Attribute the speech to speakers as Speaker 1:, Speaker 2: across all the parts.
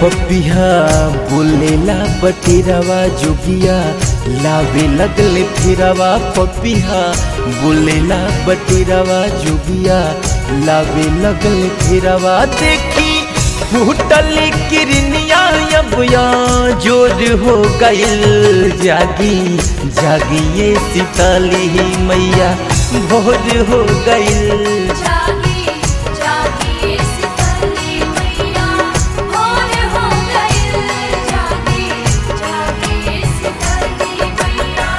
Speaker 1: पपिहा बोलेला बटेरवा जोगिया लावे लगले फिरवा पपिहा बोलेला बटेरवा जोगिया लावे लगले फिरवा देखी फूटल किरनिया अबया जोर हो गइल जागी जागी ये सीताली मैया भोर हो गइल
Speaker 2: जागी जागी सितली मैया भोर हो गई जागी जागी सितली मैया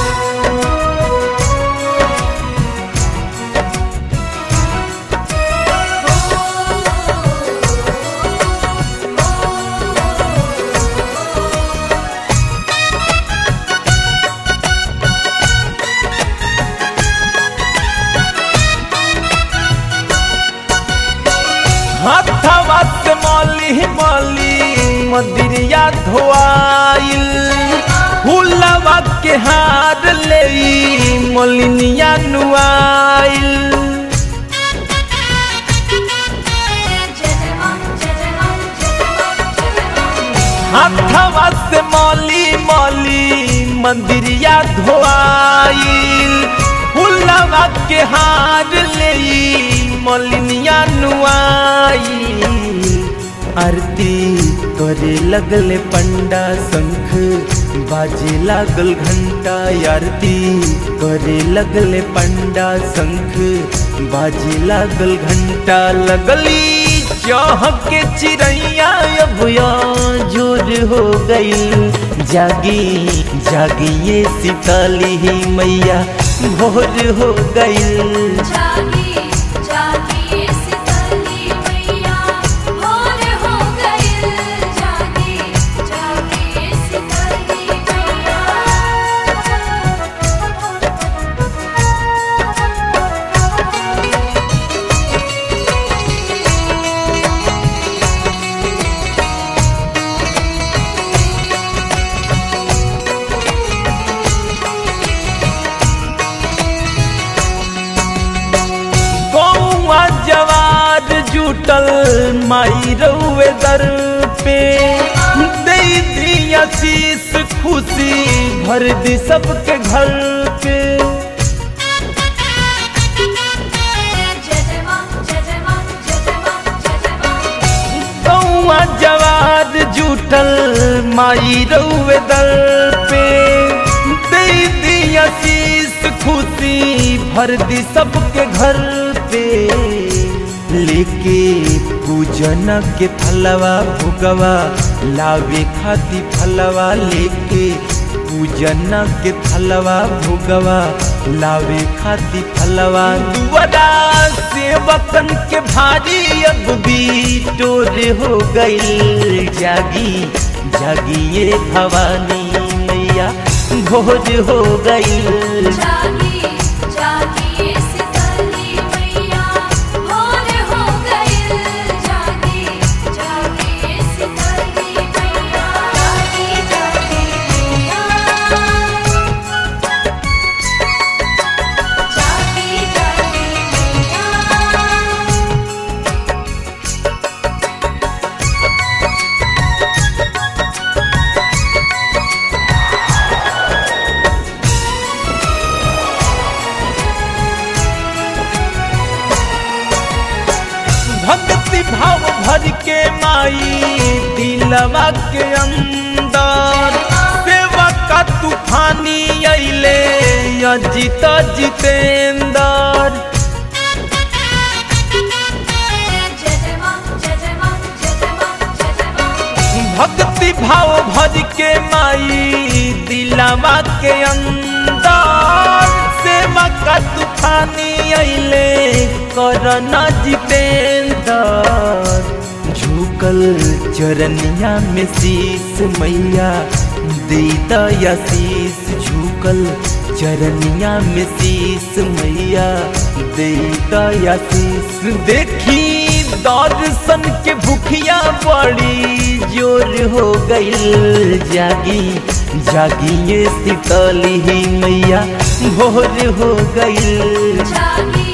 Speaker 1: हाथवा से मौली मौली मदिरिया धोआइल फूलवा के हार ले मोलिनिया नुआइल
Speaker 2: जय मां जय मां जय मां जय मां
Speaker 1: हाथवा से मौली मौली मंदिरिया धोआइल फूलवा के हार ले मोलिनिया नुआइल आरती करे लगले पंडा शंख बाजे लागल घंटा आरती करे लगले पंडा शंख बाजे लागल घंटा लगली चाह के चिड़ैया अबया जोर हो गई जागी जागी ये सीताली मैया भोर हो गई
Speaker 2: जागी जागी सितली मैया भोर हो गई जागी जागी सितली मैया
Speaker 1: गौआ जवार जुटल माई रउए दर पे दे दिया शीस खुशी भर दी सबके घर पे
Speaker 2: जय मां जय मां जय मां जय मां
Speaker 1: गौआ जवार जुटल माई रउए दर पे दे दिया शीस खुशी भर दी सबके घर पे लेके पूजन के फलवा भुगवा लावे खाती फलवा लेके पूजन के फलवा भुगवा लावे खाती फलवा दुआरा सेवकन के भारी अब भी टोर हो गई जागी जागी ये भवानी मैया भोर हो गई
Speaker 2: जागी जागी सितली मैया भोर हो गई जागी जागी सितली मैया जागी जागी मैया जागी जागी मैया
Speaker 1: भक्ति भाव भर के माई दिलवा के अंदर सेवा का तूफानी अइले अजित जितेंदर
Speaker 2: जय मां जय मां जय मां जय मां
Speaker 1: भक्ति भाव भर के माई दिलवा के अंदर सेवा का तूफानी अइले करना जितेंदर झुकल चरनिया में शीस मैया दे दयाशीष झुकल चरनिया में शीस मैया दे दयाशीष देखी दर्शन के भूखिया बड़ी जोर हो गई जागी जागी ये शीतली मैया भोर हो गई
Speaker 2: जागी